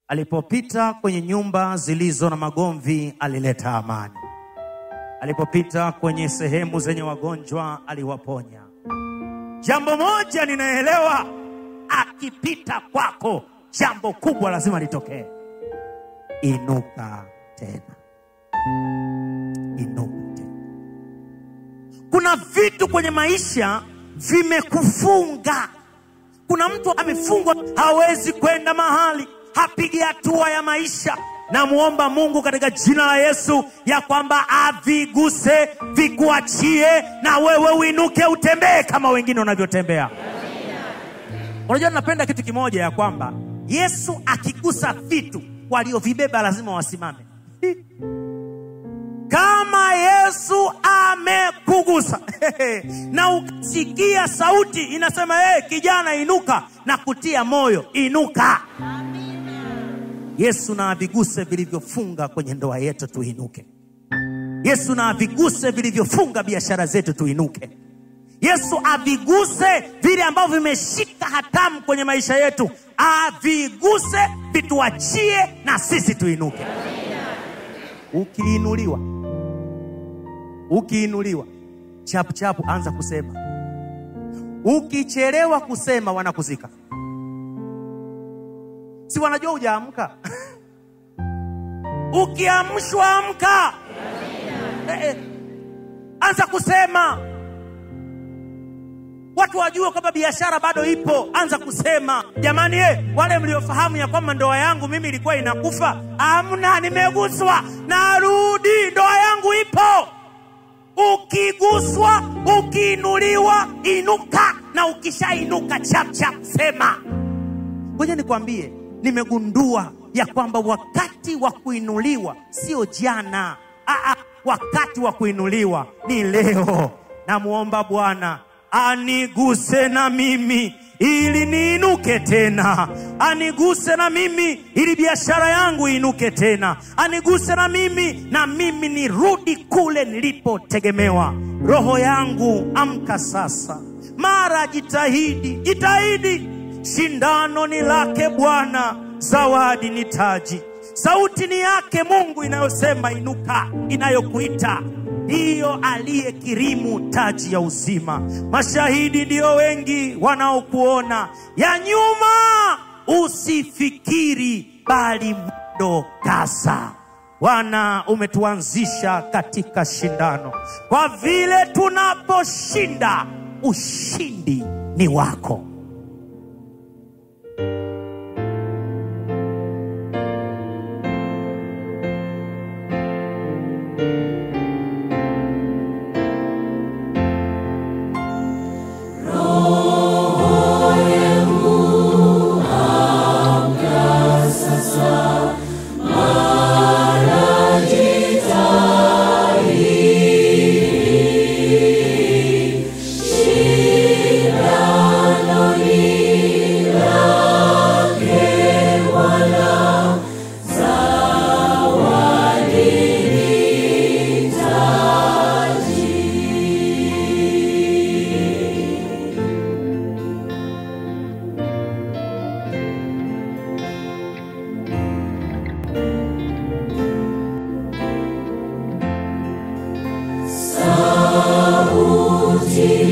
Alipopita kwenye nyumba zilizo na magomvi, alileta amani. Alipopita kwenye sehemu zenye wagonjwa, aliwaponya. Jambo moja ninaelewa, akipita kwako, jambo kubwa lazima litokee. Inuka tena, inuka tena. Kuna vitu kwenye maisha vimekufunga. Kuna mtu amefungwa, hawezi kwenda mahali, hapigi hatua ya maisha. Namwomba Mungu katika jina la Yesu ya kwamba aviguse, vikuachie, na wewe uinuke, utembee kama wengine wanavyotembea. Unajua, napenda kitu kimoja ya kwamba Yesu akigusa vitu, waliovibeba lazima wasimame. Kama Yesu amekugusa na ukasikia sauti inasema hey, kijana inuka, na kutia moyo inuka. Yesu na aviguse vilivyofunga kwenye ndoa yetu, tuinuke. Yesu na aviguse vilivyofunga biashara zetu, tuinuke. Yesu aviguse vile ambavyo vimeshika hatamu kwenye maisha yetu, aviguse vituachie, na sisi tuinuke. Ukiinuliwa, ukiinuliwa chapu chapu, anza kusema. Ukichelewa kusema, wanakuzika. Si wanajua hujaamka? Ukiamshwa amka, eh, eh, anza kusema, watu wajue kwamba biashara bado ipo. Anza kusema jamani, eh, wale mliofahamu ya kwamba ndoa yangu mimi ilikuwa inakufa, amna, nimeguswa, narudi, ndoa yangu ipo. Ukiguswa, ukiinuliwa, inuka, na ukishainuka chapchap sema. Ngoja nikwambie, nimegundua ya kwamba wakati wa kuinuliwa sio jana. Aa, wakati wa kuinuliwa ni leo. Namwomba Bwana aniguse na mimi ili niinuke tena, aniguse na mimi ili biashara yangu iinuke tena, aniguse na mimi na mimi nirudi kule nilipotegemewa. Roho yangu amka sasa, mara jitahidi, jitahidi Shindano ni lake Bwana, zawadi ni taji. Sauti ni yake Mungu inayosema inuka, inayokuita ndiyo aliyekirimu taji ya uzima. Mashahidi ndiyo wengi wanaokuona, ya nyuma usifikiri, bali mwendo kaza. Bwana, umetuanzisha katika shindano, kwa vile tunaposhinda, ushindi ni wako. Sauti